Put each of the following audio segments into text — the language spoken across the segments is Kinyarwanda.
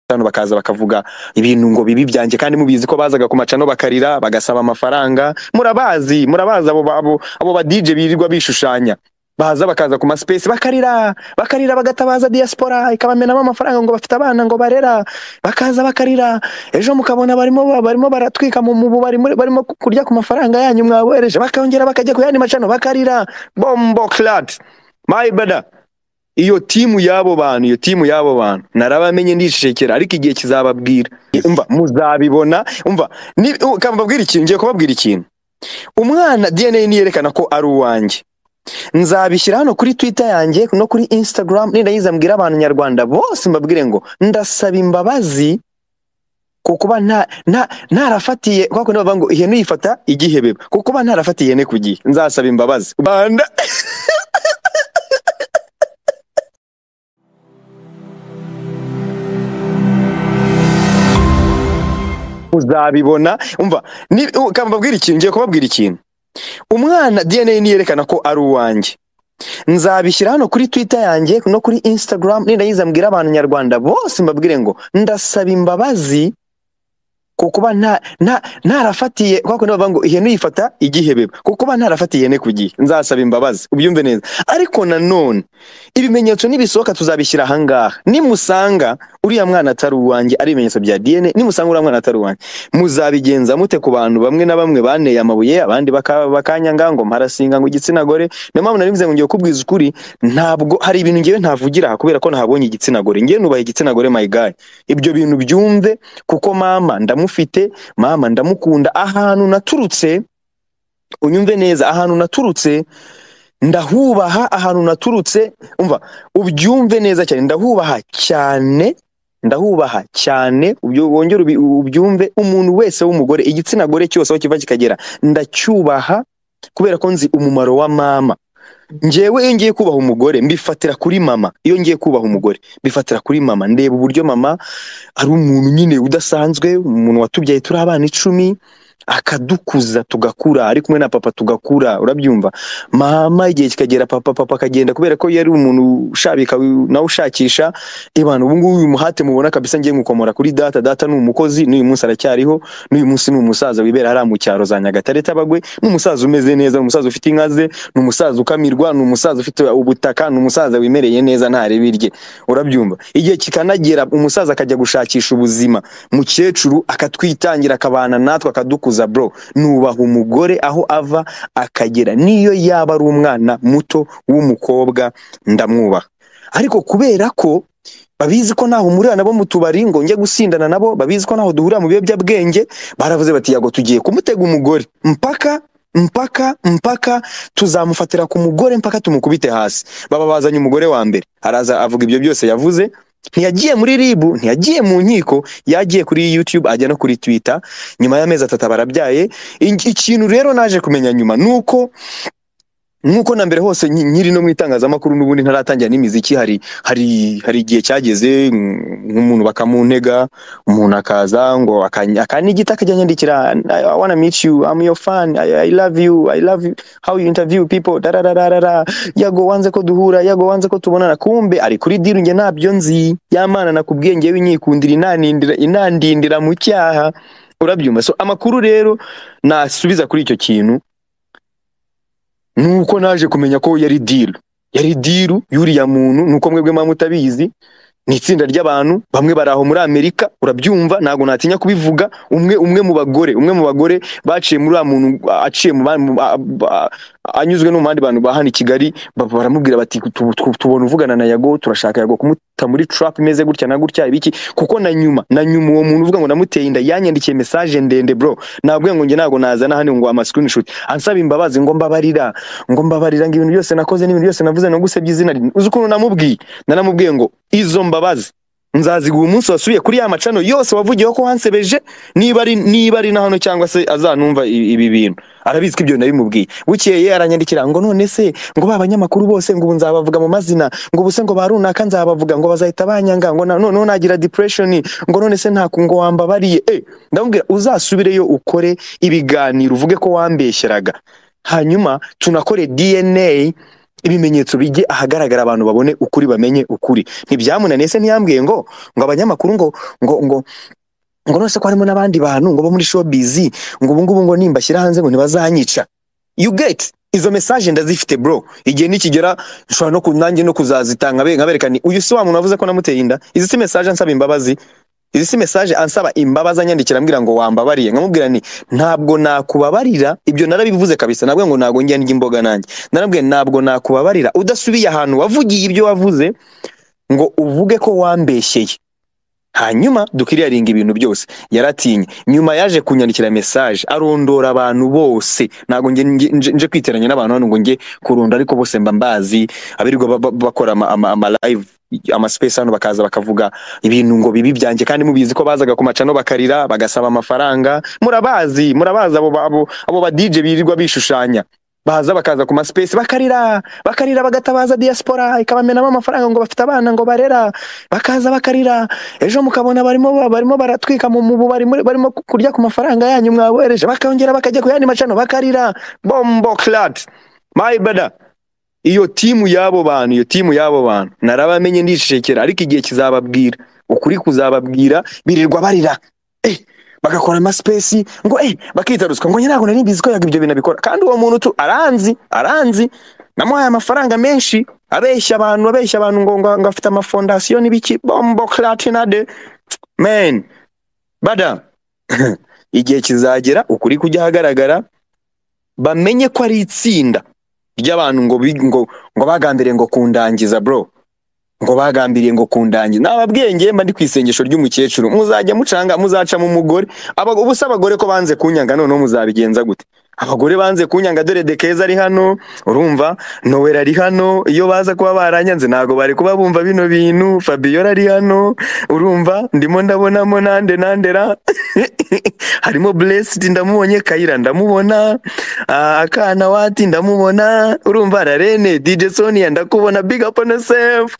hano bakaza bakavuga ibintu ngo bibi byanjye kandi mubizi ko bazaga ku macano bakarira bagasaba amafaranga murabazi murabazi abo abo abo ba DJ birirwa bishushanya baza bakaza ku maspesi bakarira bakarira bagatabaza diaspora ikabamenamo amafaranga ngo bafite abana ngo barera bakaza bakarira ejo mukabona barimo barimo baratwika mu mubu barimo barimo kurya ku mafaranga yanyu mwabohereje bakongera bakajya ku yandi macano bakarira bombo clad my brother iyo timu y'abo bantu iyo timu y'abo bantu narabamenye ndicecekera ariko igihe kizababwira umva muzabibona umva ni ukambabwira ikintu ngiye kubabwira ikintu umwana DNA ni yerekana ko ari uwanjye nzabishyira hano kuri twitter yanjye no kuri instagram nindayiza mbwira abantu nyarwanda bose mbabwire ngo ndasaba imbabazi ku kuba nta nta ntarafatiye kwa kundi bavuga ngo ihene uyifata igihebeba ku kuba ntarafatiye ihene ku gihe nzasaba imbabazi rwanda muzabibona umva ni ukambabwira ikintu ngiye kubabwira ikintu umwana DNA ni yerekana ko ari uwanjye nzabishyira hano kuri twitter yanjye no kuri instagram nindayiza mbwira abantu nyarwanda bose mbabwire ngo ndasaba imbabazi ku kuba nta nta ntarafatiye kwa kundi bavuga ngo ihene uyifata igihebeba ku kuba ntarafatiye ihene ku gihe nzasaba imbabazi ubyumve neza ariko nanone ibimenyetso nibisohoka tuzabishyira ahangaha nimusanga uriya mwana atari uwanjye ari ibimenyetso bya dna nimusanga uriya mwana atari uwanjye muzabigenza mute ku bantu bamwe na bamwe baneye amabuye abandi bakanyanga ngo mparasinga ngo igitsina gore niyo mpamvu nari mvuze ngo ngiye kubwiza ukuri ntabwo hari ibintu ngewe ntavugira aha kubera ko ntabonye igitsina gore ngewe nubaha igitsina gore my guy ibyo bintu byumve kuko mama ndamu mufite mama ndamukunda ahantu naturutse unyumve neza ahantu naturutse ndahubaha ahantu naturutse umva ubyumve neza cyane ndahubaha cyane ndahubaha cyane wongere ubyumve umuntu wese w'umugore igitsina gore cyose aho kiva kikagera ndacyubaha kubera ko nzi umumaro wa mama ngewe iyo ngiye kubaha umugore mbifatira kuri mama iyo ngiye kubaha umugore mbifatira kuri mama ndeba uburyo mama ari umuntu nyine udasanzwe umuntu watubyaye turi abana icumi akadukuza tugakura ari kumwe na papa tugakura urabyumva mama igihe kikagera papa papa akagenda kubera ko yari umuntu ushabika nawe ushakisha ebana ubu ngubu uyu muhate mubona kabisa ngiye mukomora kuri data data ni umukozi n'uyu munsi aracyariho n'uyu munsi ni umusaza wibera hariya mu cyaro za nyagatare tabagwe ni umusaza umeze neza ni umusaza ufite inka ze ni umusaza ukamirwa ni umusaza ufite ubutaka ni umusaza wimereye neza ntareba irye urabyumva igihe kikanagera umusaza akajya gushakisha ubuzima mukecuru akatwitangira akabana natwe akadukuza kuza bro nubaha umugore aho ava akagera niyo yaba ari umwana muto w'umukobwa ndamwubaha ariko kubera ko babizi ko naho umurira nabo mu tubari ngo njye gusindana nabo babizi ko naho duhurira mu biyobyabwenge baravuze bati yago tugiye kumutega umugore mpaka mpaka mpaka tuzamufatira ku mugore mpaka tumukubite hasi baba bazanye umugore wa mbere araza avuga ibyo byose yavuze ntiyagiye muri ribu ntiyagiye mu nkiko yagiye kuri yutube ajya no kuri twita nyuma y'amezi atatu barabyaye ikintu rero naje kumenya nyuma ni uko nkuko na mbere hose nkiri no mu itangazamakuru n'ubundi ntaratangira n'imiziki hari hari hari igihe cyageze nk'umuntu bakamuntega umuntu akaza ngo akanigita akajya nyandikira I wanna meet you I'm your fan I, I love you I love you. how you interview people darararara yago wanze ko duhura yago wanze ko tubonana kumbe ari kuri diru nge nabyo nzi yamana nakubwiye ngewe inyikundira inandindira inandindira mu cyaha urabyumva so amakuru rero nasubiza kuri icyo kintu nuko naje kumenya ko yari diru yari diru y'uriya muntu nuko mwebwe mba mutabizi ni itsinda ry'abantu bamwe bari aho muri amerika urabyumva ntabwo natinya kubivuga umwe umwe mu bagore umwe mu bagore baciye muri uriya muntu aciye mu anyuzwe no mu bandi bantu ba hano i kigali baramubwira bati tubona uvugana na yago turashaka yago kumuta muri trap imeze gutya na gutya ibiki kuko na nyuma na nyuma uwo muntu uvuga ngo namuteye inda yanyandikiye message ndende bro nabwiye ngo nge ntabwo nazana hano ngo ama screenshot ansaba imbabazi ngo mbabarira ngo mbabarira ngo ibintu byose nakoze n'ibintu byose navuze no gusebya izina uzi ukuntu namubwiye naramubwiye ngo izo mbabazi nzaziguha umunsi wasubiye kuri ya macano yose wavugiyeho ko wansebeje niba ari niba ari na hano cyangwa se azanumva ibi bintu arabizi ko ibyo nabimubwiye bukeye aranyandikira ngo none se ngo ba banyamakuru bose ngo ubu nzabavuga mu mazina ngo ubuse ngo ba runaka nzabavuga ngo bazahita banyanga ngo noneho nagira depression ngo none se nta ngo wambabariye eh ndamubwira uzasubireyo ukore ibiganiro uvuge ko wambeshyeraga hanyuma tunakore DNA ibimenyetso bijye ahagaragara abantu babone ukuri bamenye ukuri ntibyamunaniye se ntiyambwiye ngo ngo abanyamakuru ngo ngo ngo ngo none se ko harimo n'abandi bantu ngo bo muri showbiz ngo ubu ngubu ngo nimbashyira hanze ngo ntibazanyica you get izo message ndazifite bro igihe nikigera nshobora no kunange no kuzazitanga be nkabereka ni uyu si wa muntu wavuze ko namuteye inda izi si message ansaba imbabazi izi si message ansaba imbabazi anyandikira ambwira ngo wambabariye nkamubwira ni ntabwo nakubabarira ibyo narabivuze kabisa nabwo ngo ntabwo njya ndya imboga nanjye narabwiye ntabwo nakubabarira udasubiye ahantu wavugiye ibyo wavuze ngo uvuge ko wambeshyeye hanyuma dukwiriyaringa ibintu byose yaratinye nyuma yaje kunyandikira message arondora abantu bose ntabwo nge- nge- nje nje kwiteranya n'abantu hano ngo nge kurunda ariko bose mba mbazi abirirwa ba- ba- bakora ama, ama, ama live ama space hano bakaza bakavuga ibintu ngo bibi byanjye kandi mubizi ko bazaga ku macano bakarira bagasaba amafaranga murabazi murabazi abo ba- abo abo ba DJ birirwa bishushanya baza bakaza ku maspesi bakarira bakarira bagatabaza diaspora ikabamenamo amafaranga ngo bafite abana ngo barera bakaza bakarira ejo mukabona barimo ba- barimo baratwika mu mu bubari muri- barimo ku- kurya ku mafaranga yanyu mwabohereje bakongera bakajya ku yandi macano bakarira bombo clad my brother iyo timu y'abo bantu iyo timu y'abo bantu narabamenye ndishekera ariko igihe kizababwira ukuri kuzababwira birirwa barira eh bagakora amasipesi ngo eh bakita ruswa ngo njye ntabwo nari mbizi ko yaga ibyo bintu abikora kandi uwo muntu tu aranzi aranzi namuhaye amafaranga menshi abeshya abantu abeshya abantu ngo ngo ngo afite amafondasiyo n'ibiki bombo clatinade man bada igihe kizagera ukuri kujya ahagaragara bamenye ko ari itsinda ry'abantu ngo bi- ngo ngo bagambiriye ngo kundangiza bro ngo bagambiriye ngo kundangiza nababwiye ngewe mba ndi ku isengesho ry'umukecuru muzajya mucanga muzacamo umugore Aba- ubusa abagore ko banze kunyanga noneho muzabigenza gute abagore banze kunyanga dore de keza ari hano urumva nowela ari hano iyo baza kuba baranyanze ntabwo bari kuba bumva bino bintu fabiola ari hano urumva ndimo ndabonamo nande nandera harimo blessed ndamubonye kayira ndamubona Ah, akana wati ndamubona urumva rarene dj sonia ndakubona big up on yourself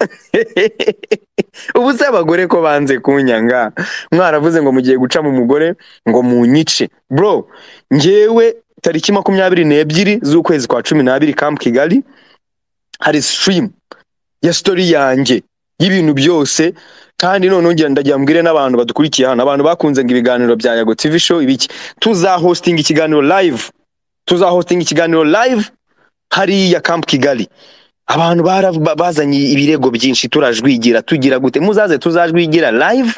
ubu se abagore ko banze kunyanga mwaravuze ngo mugiye guca mu mugore ngo munyice bro njyewe tariki makumyabiri n'ebyiri z'ukwezi kwa cumi n'abiri camp kigali hari stream ya story yanjye y'ibintu byose kandi noneho ngira ndagira mbwire n'abantu badukurikiye hano abantu bakunze ngo ibiganiro bya yago tv show ibiki tuzahostinga ikiganiro live tuzahostinga ikiganiro live hariya camp kigali abantu bara- ba- bazanye ibirego byinshi turajwigira tugira gute muzaze tuzajwigira live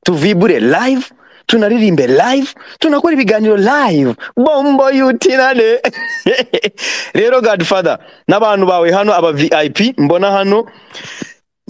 tuvibure live tunaririmbe live tunakora ibiganiro live bombo yutinane rero godfather n'abantu bawe hano aba vip mbona hano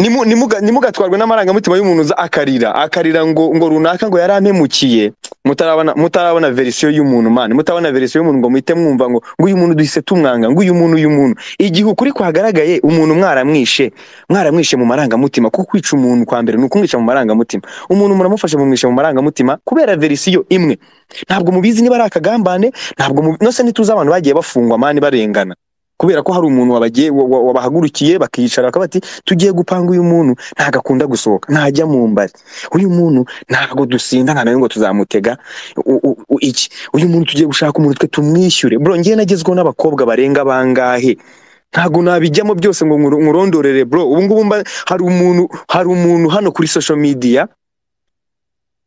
nimu- nimuga- ntimugatwarwe n'amarangamutima y'umuntu uza akarira akarira ngo ngo runaka ngo yari ampemukiye mutarabona mutarabona verisiyo y'umuntu mani mutabona verisiyo y'umuntu ngo muhite mwumva ngo ngo uyu muntu duhise tumwanga ngo uyu muntu uyu muntu igihe ukuri kwagaragaye umuntu mwaramwishe mwaramwishe mu marangamutima kuko kwica umuntu kwa mbere ni ukumwica mu marangamutima umuntu muramufashe mumwishe mu marangamutima kubera verisiyo imwe ntabwo mubizi niba ari akagambane ntabwo mubi- no se ntituzi abantu bagiye bafungwa mani barengana kubera ko hari umuntu wabagiye wa- wa- wabahagurukiye bakicara bakaba bati tugiye gupanga uyu muntu ntabwo akunda gusohoka ntajya mu mbari uyu muntu ntabwo dusinda nta na rimwe ngo tuzamutega u- u- u- iki uyu muntu tugiye gushaka umuntu twe tumwishyure bro ngewe nagezweho n'abakobwa barenga bangahe ntabwo nabijyamo byose ngo nkuru- nkurondorere bro ubu ngubu mba- hari umuntu hari umuntu hano kuri social media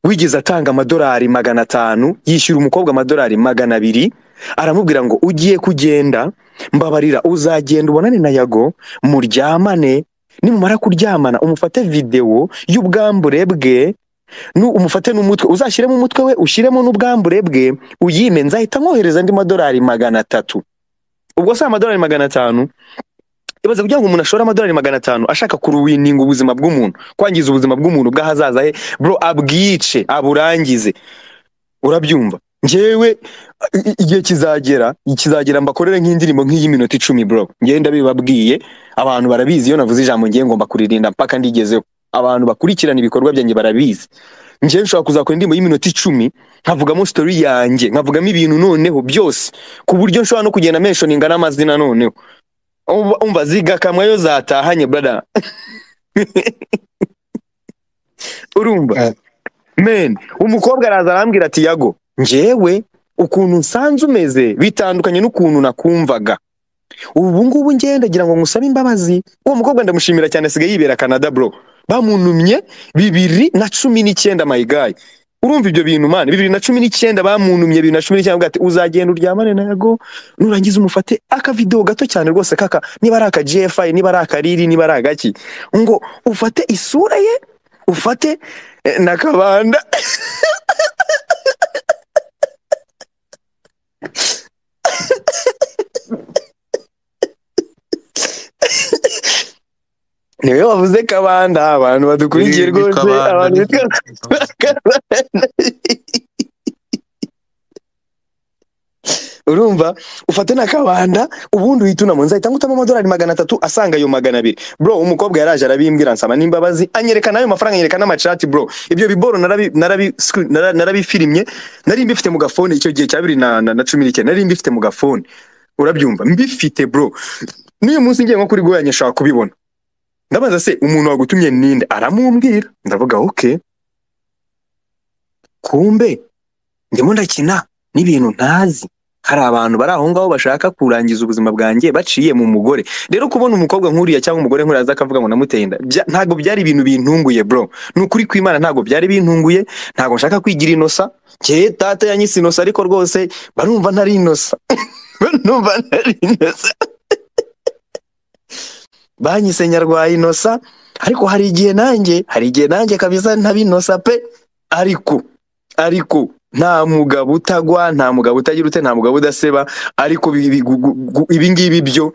wigeze atanga amadolari magana atanu yishyura umukobwa amadolari magana abiri aramubwira ngo ugiye kugenda mbabarira uzagenda ubonane na yago muryamane nimumara kuryamana umufate videwo y'ubwambure bwe nu umufate n'umutwe uzashyiremo umutwe we ushyiremo n'ubwambure bwe uyime nzahita nkohereza andi madolari magana atatu ubwo si amadolari magana atanu ibaze kugira ngo umuntu ashore amadolari magana atanu ashaka kuruwininga ubuzima bw'umuntu kwangiza ubuzima bw'umuntu bw'ahazaza he bro abwice aburangize urabyumva njyewe i- i- igihe kizagera kizagera mbakorere nk'indirimbo nk'iyi minota icumi bro njyewe ndabibabwiye abantu barabizi iyo navuze ijambo ngiye ngomba kuririnda mpaka ndigezeho abantu bakurikirana ibikorwa byanjye barabizi njyewe nshobora kuzakora indirimbo y'iminota icumi nkavugamo story yanjye nkavugamo ibintu noneho byose ku buryo nshobora no kugenda menshoninga n'amazina noneho Umva- umva zigakamwa yo zatahanye brada urumva Eh, men umukobwa araza arambwira ati yago njyewe ukuntu nsanze umeze bitandukanye n'ukuntu nakumvaga ubu ngubu ngenda ngira ngo ngusabe imbabazi uwo mukobwa ndamushimira cyane asigaye yibera canada bro bamunumye bibiri na cumi n'icyenda mayigayi urumva ibyo bintu mani bibiri na cumi n'icyenda bamunumye bibiri na cumi n'icyenda bwate uzagenda uryamane na yago nurangiza umufate akavidewo gato cyane rwose kaka niba ari aka gfi niba ari aka riri niba ari agaki ngo ufate isura ye ufate eh, na kabanda niwe wavuze kabanda abantu badukurikiye Ni- ni rwose Kabanda, abantu ni- bitwa Kabanda. urumva ufate na kabanda ubundi uhita unamunza ahita ngutamo amadolari magana atatu asanga ayo magana abiri bro umukobwa yaraje arabimbwira nsaba n'imbabazi anyereka n'ayo mafaranga anyereka n'amacati bro ibyo biboro narabi- narabi- screen- nara- narabifirimye nari mbifite mu gafone icyo gihe cya bibiri na na- na cumi n'icyenda nari mbifite mu gafone urabyumva mbifite bro n'uyu munsi ngiye nko kuri goyanye nshaka kubibona ndabaza se umuntu wagutumye ninde aramumbwira ndavuga oke kumbe ndimo ndakina n'ibintu ntazi hari abantu bari aho ngaho bashaka kurangiza ubuzima bwanjye baciye mu mugore rero kubona umukobwa nk'uriya cyangwa umugore nk'uriya aza akavuga ngo namuteye inda bya- ntabwo byari ibintu bintunguye bro ni ukuri kw'imana ntabwo byari bintunguye ntabwo nshaka kwigira inosa njyewe data yanyise inosa ariko rwose barumva ntari inosa barumva ntari inosa banyise nyarwaye inosa ariko hari igihe nanjye hari igihe nanjye kabisa ntabinosa pe ariko ariko nta mugabo utagwa nta mugabo utagira ute nta mugabo udaseba ariko bi- bi- gu- gu- gu- ibi ngibi byo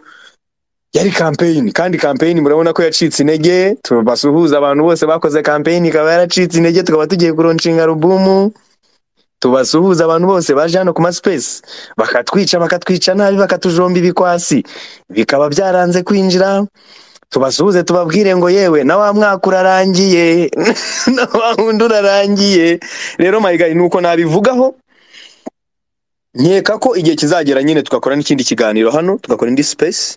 yari kampeyini kandi kampeyini murabona ko yacitse intege tubasuhuza abantu bose bakoze kampeyini ikaba yaracitse intege tukaba tugiye kuronshinga alubumu tubasuhuza abantu bose baje hano ku masipesi bakatwica bakatwica nabi bakatujomba ibikwasi bikaba byaranze kwinjira tubasuhuze tubabwire ngo yewe na wa mwaka urarangiye na wa wundi urarangiye rero mayigayi ni uko nabivugaho nkeka ko igihe kizagera nyine tugakora n'ikindi kiganiro hano tugakora indi space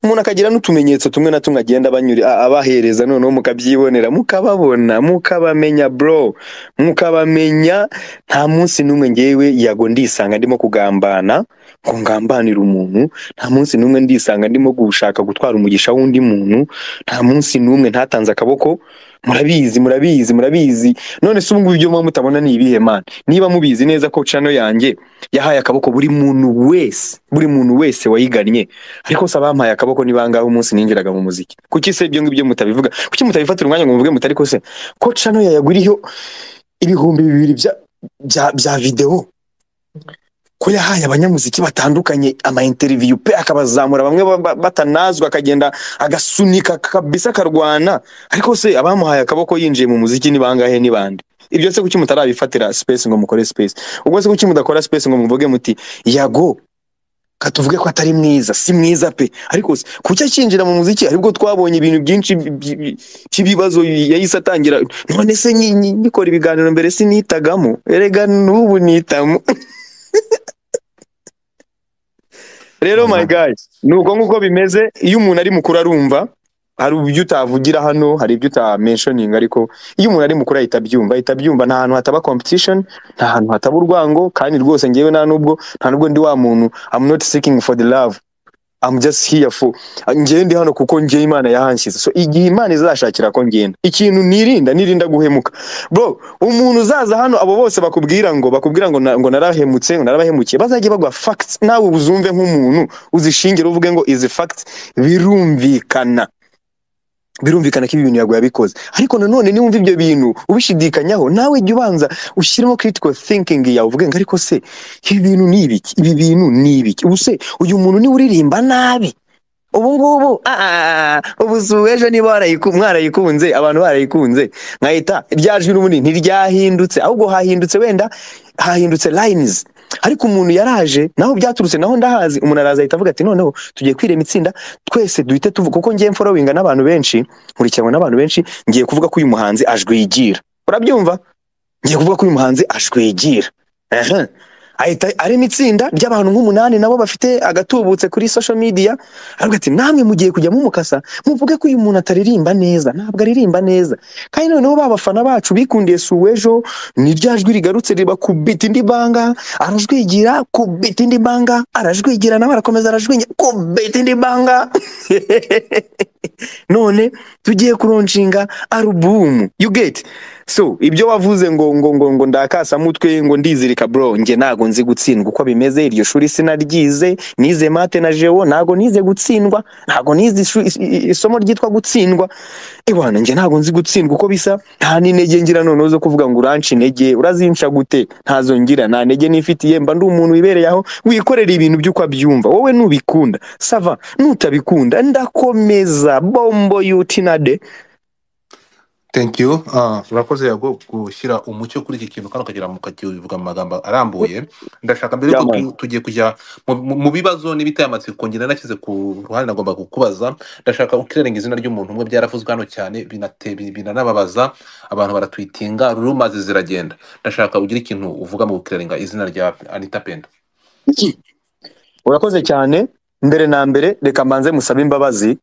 umuntu akagira n'utumenyetso tumwe na tumwe agenda abanyuri- a- abahereza noneho mukabyibonera mukababona mukabamenya bro mukabamenya nta munsi n'umwe ngewe yago ndisanga ndimo kugambana ngo ngambanire umuntu nta munsi n'umwe ndisanga ndimo gushaka gutwara umugisha w'undi muntu nta munsi n'umwe ntatanze akaboko murabizi murabizi murabizi none se ubungubu ibyo muba mutabona ni ibihe man niba mubizi neza ko channel yanjye yahaye akaboko buri muntu wese buri muntu wese wayigannye ariko se abampaye akaboko ni bangahe umunsi ninjiraga mu muziki kuki se ibyo ngibyo mutabivuga kuki mutabifatira umwanya ngo muvuge muti ariko se ko channel yayaguriyeho ibihumbi bibiri bya bya, bya videwo ko yahaye abanyamuziki batandukanye ama interview pe akabazamura bamwe ba- ba- batanazwi akagenda agasunika kabisa akarwana ariko se abamuhaye akaboko yinjiye mu muziki ni bangahe ni bande ibyo se kuki mutarabifatira space ngo mukore space ubwo se kuki mudakora space ngo muvuge muti yago katuvuge ko atari mwiza si mwiza pe ariko se kuki akinjira mu muziki aribwo twabonye ibintu byinshi bi- bi- bi- by'ibibazo yahise atangira none se nyi- nyi- nyikora ibiganiro mbere sinitagamo erega n'ubu nitamo rero my guy nuko nguko bimeze iyo umuntu ari mukuru arumva hari ibyo utavugira hano hari ibyo utamentioning ariko iyo umuntu ari mukuru ahita abyumva ahita abyumva nta hantu hataba competition nta hantu hataba urwango kandi rwose ngewe nta nubwo nta nubwo ndi wa muntu I'm not seeking for the love I'm just here for ngewe ndi hano kuko ngewe Imana yahanshyize so igihe Imana izashakira ko ngenda ikintu nirinda nirinda guhemuka bro umuntu uzaza hano abo bose bakubwira ngo bakubwira ngo na- ngo narahemutse ngo narabahemukiye bazajye bagwa facts nawe uzumve nk'umuntu uzishingire uvuge ngo izi facts birumvikana birumvikana ko ibi bintu yaguye abikoze ariko nanone niba wumva ibyo bintu ubishidikanyaho nawe jya ubanza ushyiremo critical thinking yawe uvuge ngo ariko se ibi bintu ni ibiki ibi bintu ni ibiki ubu se uyu muntu niwe uririmba nabi ubu ngubu ah, ah, ah, ubu si ubu ejo niba warayiku- mwarayikunze abantu barayikunze nkahita rya jwi n'ubundi ntiryahindutse ahubwo hahindutse wenda hahindutse lines ariko umuntu yaraje naho byaturutse naho ndahazi umuntu araza ahita avuga ati noneho tugiye kwirema itsinda twese duhite tuvuga kuko ngiye mforowinga n'abantu benshi nkurikiranwa n'abantu benshi ngiye kuvuga ko uyu muhanzi ajwigira urabyumva ngiye kuvuga ko uyu muhanzi ajwigira Ehe. ahita arema itsinda ry'abantu nk'umunani nabo bafite agatubutse kuri social media aravuga ati namwe mugiye kujya mumukasa muvuge ko uyu muntu ataririmba neza ntabwo aririmba neza kandi noneho ba bafana bacu bikundiye si uw'ejo ni rya jwi rigarutse riba ku biti indi banga arajwigira ku biti indi banga arajwigira nawe arakomeza arajwigira ku biti indi banga none tugiye kuronshinga alubumu you get so ibyo wavuze ngo ngo ngo ngo ndakasamutwe ngo ndizirika bro njye ntago nzi gutsindwa uko bimeze iryo shuri sinaryize nize mate na jeo ntago nize gutsindwa ntago nize ishu- is- i- isomo ryitwa gutsindwa ewana njye ntago nzi gutsindwa uko bisa nta n'intege ngira noneho zo kuvuga ngo uranca intege urazinca gute ntazo ngira nta ntege nifitiye mba ndi umuntu wibereye aho wikorera ibintu by'uko abyumva wowe nubikunda sava nutabikunda ndakomeza bombo yutinade thank you Ah, urakoze yago gushyira umucyo kuri iki kintu kandi ukagira mu ukakivuga mu magambo arambuye ndashaka mbere yuko yaman tu- tugiye kujya mu mu- mu bibazo n'ibitayamatsiko ngenda nashyize ku ruhande nagomba kukubaza ndashaka ukirenga izina ry'umuntu umwe byaravuzwe hano cyane binate- bi- binanababaza abantu baratwitinga rumaze ziragenda ndashaka ugira ikintu uvuga mu kukirenga izina rya anita pendo urakoze cyane mbere na mbere reka mbanze musabe imbabazi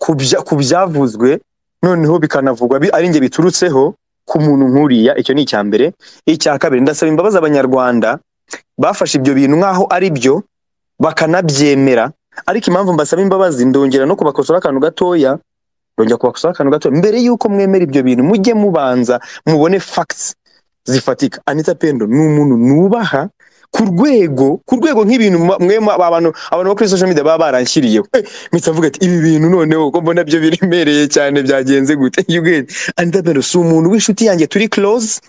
ku bya- ku byavuzwe noneho bikanavugwa bi- ari njye biturutseho ku muntu nkuriya icyo ni icya mbere icya kabiri ndasaba imbabazi abanyarwanda bafashe ibyo bintu nk'aho ari byo bakanabyemera ariko impamvu mbasaba imbabazi ndongera no kubakosora akantu gatoya ndongera kubakosora akantu gato mbere y'uko mwemera ibyo bintu mujye mubanza mubone facts zifatika anita pendo ni umuntu nubaha ku rwego ku rwego nk'ibintu mwa- mwe mwa- abantu abantu bo kuri social media baba baranshyiriyeho Eh, mpita mvuga ati ibi bintu noneho ko mbona byo biremereye cyane byagenze gute You get it? anita pendo si umuntu w'inshuti yanjye turi close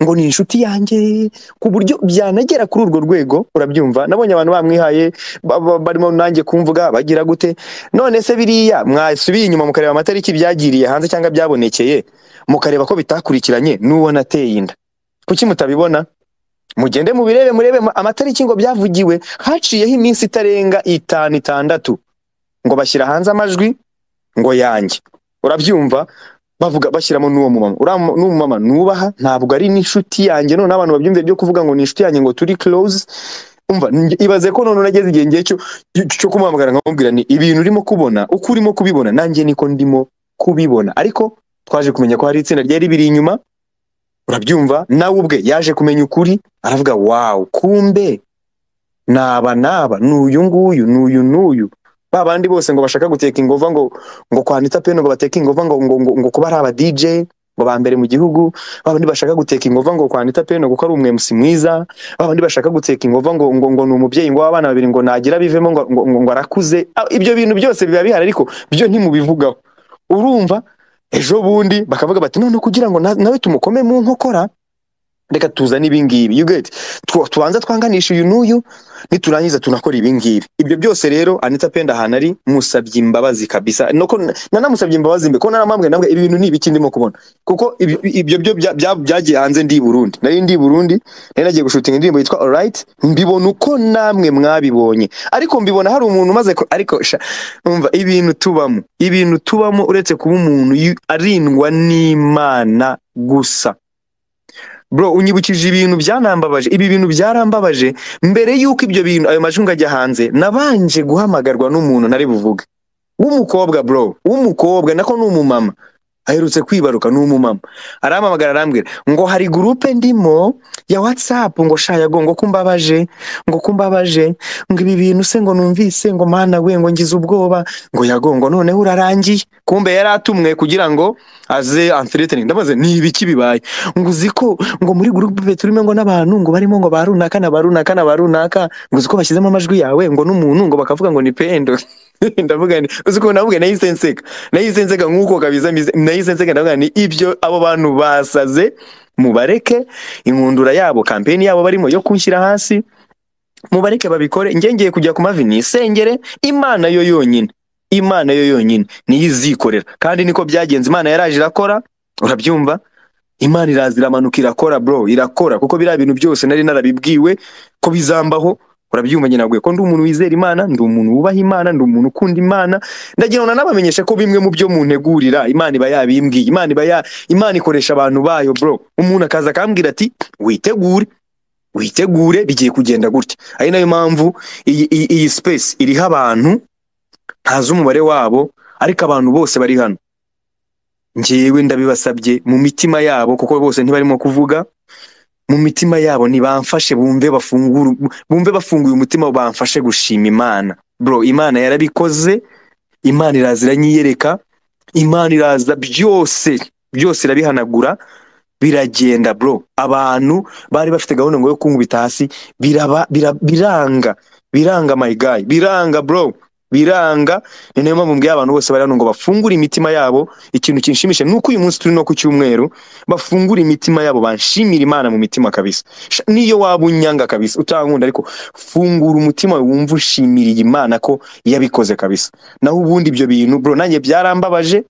ngo ni inshuti yanjye ku buryo byanagera kuri urwo rwego urabyumva nabonye abantu bamwihaye ba- ba- barimo nanjye kumvuga bagira gute none se biriya mwasubiye inyuma mukareba amatariki byagiriye hanze cyangwa byabonekeye mukareba ko bitakurikiranye n'uwo nateye inda kuki mutabibona mugende mubirebe murebe mu- amatariki ngo byavugiwe haciyeho iminsi itarenga itanu itandatu ngo bashyira hanze amajwi ngo yanjye urabyumva bavuga bashyiramo n'uwo mumama uriya mu- n'uwo mumama nubaha ntabwo ari n'inshuti yanjye none abantu babyumve byo kuvuga ngo ni inshuti yanjye ngo turi close umva nge- ibaze ko none nageze igihe ngiye cyo cyo kumuhamagara nkamubwira ni ibintu urimo kubona uko urimo kubibona nanjye niko ndimo kubibona ariko twaje kumenya ko hari itsinda ryari biri inyuma urabyumva nawe ubwe yaje kumenya ukuri aravuga wawu kumbe naba naba n'uyu nguyu n'uyu n'uyu ba bandi bose ngo bashaka guteka ingova ngo ngo kwa Anita Pendo ngo bateke ingova ngo ngo, ngo, ngo kuba ari aba DJ ngo ba mbere mu gihugu ba bandi bashaka guteka ingova ngo kwa Anita Pendo kuko ari umwe MC mwiza ba bandi bashaka guteka ingova ngo ngo, ngo ni umubyeyi ngo w'abana babiri ngo nagira bivemo ngo, ngo, ngo, ngo arakuze Ah, ibyo bintu byose biba bihari ariko byo ntimubivugaho urumva ejo bundi bakavuga bati none kugira ngo na- nawe tumukome mu nkokora reka tuzane ibingibi you get Twa- tubanza twanganisha uyu n'uyu niturangiza tunakora ibingibi ibyo byose rero anita penda ahantu ari musabye imbabazi kabisa nako nanamusabye imbabazi mbe ko naramwambwe namwe ibi bintu ni ibiki ndimo kubona kuko ibi- ibyo byo bya- bya- byagiye hanze ndi i burundi nari ndi i burundi nari nagiye gushutinga indirimbo yitwa alright mbibona uko namwe mwabibonye ariko mbibona hari umuntu umaze ku- ariko sha umva ibintu tubamo ibintu tubamo uretse kuba umuntu yu- arindwa n'imana gusa bro unyibukije ibintu byanambabaje ibi bintu byarambabaje mbere y'uko ibyo bintu ayo majwi ngo ajya hanze nabanje guhamagarwa n'umuntu ntari buvuge w'umukobwa bro w'umukobwa nako ni umumama aherutse kwibaruka ni umumama arampamagara arambwira ngo hari gurupe ndimo ya watsapu ngo shayago ngo kumbabaje ngo kumbabaje ngo ibi bintu se ngo numvise ngo mana we ngo ngize ubwoba ngo yago ngo noneho urarangiye kumbe yari atumwe kugira ngo aze amfireteni ndabaze ni ibiki bibaye ngo uzi ko ngo muri gurupe turimo ngo n'abantu ngo barimo ngo ba runaka na ba runaka na ba runaka ngo uzi ko bashyizemo amajwi yawe ngo n'umuntu ngo bakavuga ngo ni pendo ndavuga ni uzi ukuntu navuga nahise nseka nahise nseka nk'uko kabiza mbizi- nahise nseka ndavuga ni ibyo abo bantu basaze mubareke inkundura yabo kampeni yabo barimo yo kunshyira hasi mubareke babikore njye ngiye kujya ku mavi nisengere imana yo yonyine imana yo yonyine niyo izikorera kandi niko byagenze imana yaraje irakora urabyumva imana iraza iramanuka irakora bro irakora kuko biriya bintu byose nari narabibwiwe ko bizambaho urabyumva nyine nabwiye ko ndi umuntu wizera imana ndi umuntu wubaha imana ndi umuntu ukunda imana ndagira ngo nanabamenyeshe ko bimwe mu byo muntegurira imana iba yabimbwiye imana iba ya imana ikoresha abantu bayo bro umuntu akaza akambwira ati witegure witegure bigiye kugenda gutya ari nayo mpamvu iyi iyi- iyi space iriho abantu ntazi umubare wabo ariko abantu bose bari hano ngewe ndabibasabye mu mitima yabo kuko bose ntibarimo kuvuga mu mitima yabo ntibamfashe bumve bafungure bumve bafunguye umutima bamfashe gushima imana bro imana yarabikoze imana iraza iranyiyereka imana iraza byose byose irabihanagura biragenda bro abantu bari bafite gahunda ngo yo kunkubita hasi biraba bira- biranga biranga my guy biranga bro biranga ni nayo mpamvu mbwiye abantu bose bari hano ngo bafungure imitima yabo ikintu kinshimisha ni uko uyu munsi turi no ku cyumweru bafungure imitima yabo banshimira imana mu mitima kabisa Sha- niyo waba unyanga kabisa utankunda ariko fungura umutima wawe wumva ushimiriye imana ko yabikoze kabisa naho ubundi ibyo bintu bro nanjye byarambabaje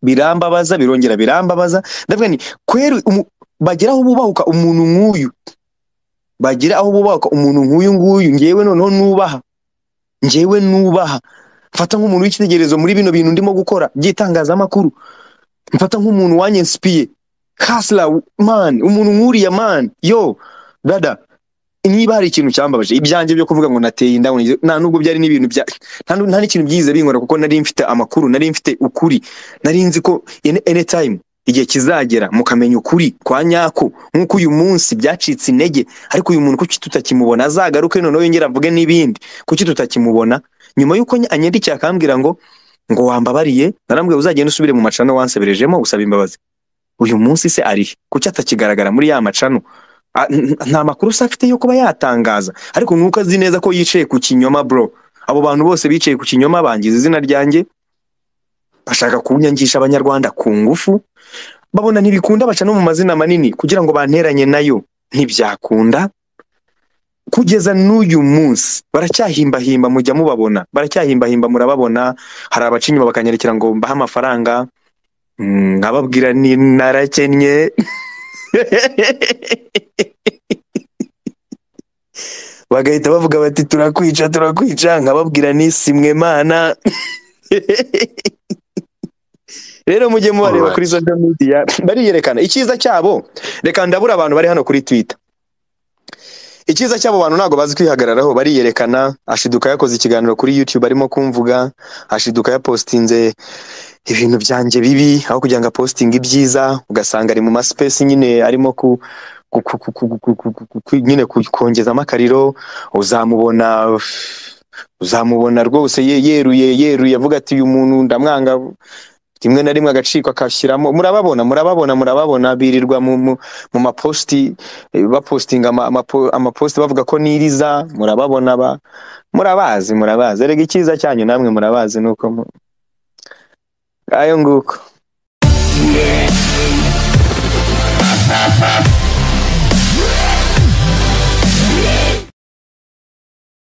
birambabaza birongera birambabaza ndavuga ni kweri umu- bagera aho bubahuka umuntu nk'uyu bagera aho bubahuka umuntu nk'uyu nguyu ngewe noneho nubaha ngewe nubaha mfata nk'umuntu w'icyitegererezo muri bino bintu ndimo gukora by'itangazamakuru mfata nk'umuntu wanyesipiye hasla man umuntu nk'uriya man yo dada niba hari ikintu cyambabaje ibyanjye byo kuvuga ngo nateye inda ngo ngize- nta nubwo byari n'ibintu bya nta nu- nta n'ikintu byize binkora kuko nari mfite amakuru nari mfite ukuri nari nzi ko any- anytime igihe kizagera mukamenya ukuri kwa nyako nk'uko uyu munsi byacitse intege ariko uyu muntu kuki tutakimubona azagaruke noneho yongera avuge n'ibindi kuki tutakimubona nyuma y'uko ny- anyandikiye akambwira ngo ngo wambabariye narambwiye uzagenda usubire mu macano wanseberejemo usaba imbabazi uyu munsi se arihe kuki atakigaragara muri ya macano A- n- nta makuru se afite yo kuba yatangaza ariko nuko azi neza ko yicaye ku kinyoma bro abo bantu bose bicaye ku kinyoma bangiza izina ryanjye bashaka kunyangisha abanyarwanda ku ngufu babona ntibikunda baca no mu mazina manini kugira ngo banteranye nayo ntibyakunda kugeza n'uyu munsi baracyahimbahimba mujya mubabona baracyahimbahimba murababona hari abaca inyuma bakanyarikira ngo mbahe amafaranga Mm, nkababwira ni narakennye bagahita bavuga bati turakwica turakwica nkababwira ni simwe mana rero mujye mubareba Alright. kuri social media bariyerekana icyiza cyabo reka ndabura abantu bari hano kuri twitter icyiza cy'abo bantu ntabwo bazi kwihagararaho bariyerekana ashiduka yakoze ikiganiro kuri youtube arimo kumvuga ashiduka yapositinze ibintu byanjye bibi aho kugira ngo apositinge ibyiza ugasanga ari mu masipesi nyine arimo ku ku- ku- ku- ku- ku- ku- ku- ku- nyine ku- kongezamo akariro uzamubona uzamubona rwose ye- yeruye yeruye avuga ati uyu muntu ndamwanga rimwe na rimwe agaciko akashyiramo murababona murababona murababona birirwa mu mu- mu mapositi eh, bapositinga ama- amapo- amapositi bavuga ko niriza murababona ba murabazi murabazi erega icyiza cyanyu namwe murabazi nuko mu- ayo nguko